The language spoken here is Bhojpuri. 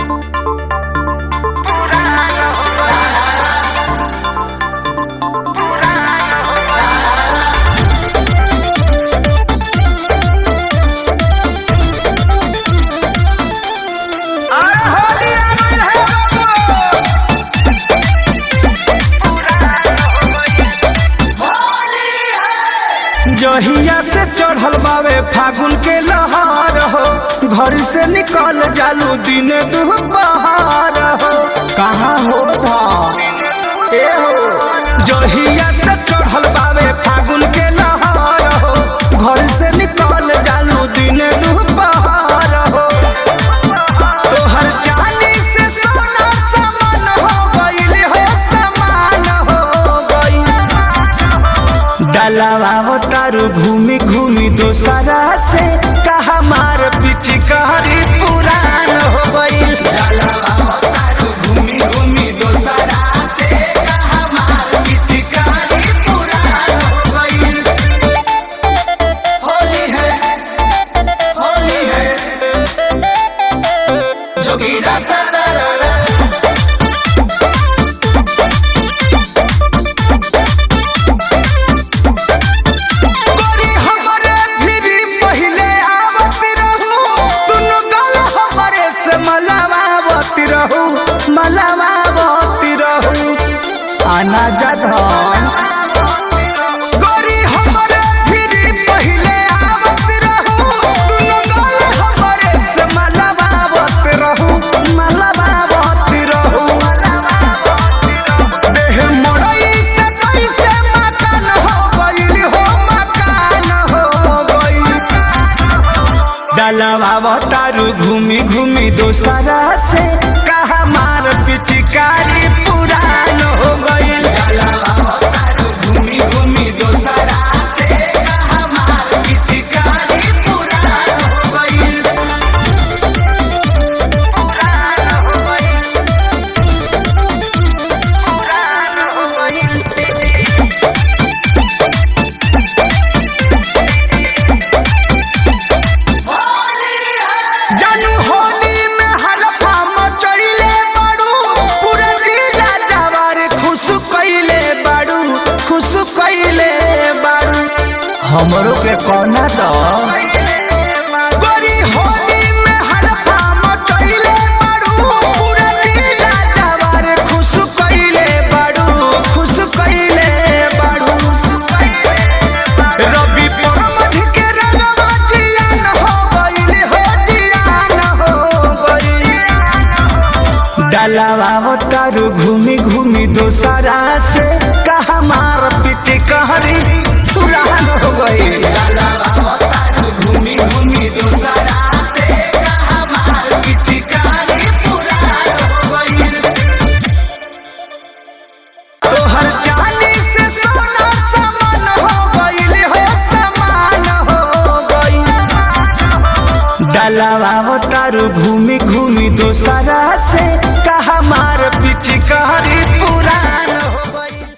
जहिया से चढ़ल बावे फागुन के लहार हो घर से निकल जालू दिन दुपहार हो कहाँ हो था ए हो जहिया से चढ़ल बावे फागुन के लहार हो घर से निकल जालू दिन दुपहार हो तोहर चांदी से सोना समान हो गइल हो समान हो गइल डलावा तारू घूमी घूमी दोसरा से कहा मार पिचकारी पुरान हो गइल तारू घूमी घूमी दोसरा से कहा मार पिचकारी पुरान हो गइल होली है होली है जोगीरा सारा गोरी हमरे भिरी पहिले आवत रहू दुनु गल हमरे से मलावावत रहू मलावावत रहू आना जधन गोरी हमरे भिरी पहिले आवत रहू दुनु गल हमरे से मलावावत रहू मलावावत रहू देह मोरई से कैसे मकान हो गइल हो मकान हो गइल डलवा तारू घूमी घूमी दोसरा से कहा मार पिचकारी पुरान हो गइल तारू घूमी घूमी दोसरा से कहा मार पिचकारी पुरान हो गइल पुरान हो गइल पुरान हो गइल जानू होली में हलफा मचइले बाड़ू पूरा जिला जवार खुश कइले बाड़ू खुश कइले बाड़ू हमरो के कोना द गोरी होली में हलफा मचइले बाड़ू पूरा जिला जवार खुश कइले बाड़ू खुश कइले बाड़ू रवि परमध के रंगवा जियान हो गइल हो जियान हो गइल डलावा तारू घूमी घूमी दोसरा से कहा मार पिट कहरी पुरान हो गइल डलावा तारू घूमी घूमी दोसरा से कहा मार पिट कहरी पुरान हो गइल तोहर चांदी से सोना समान हो गइल हो समान हो गइल डलावा तारू घूमी घूमी दोसरा से कहा मार पिचकारी पुरान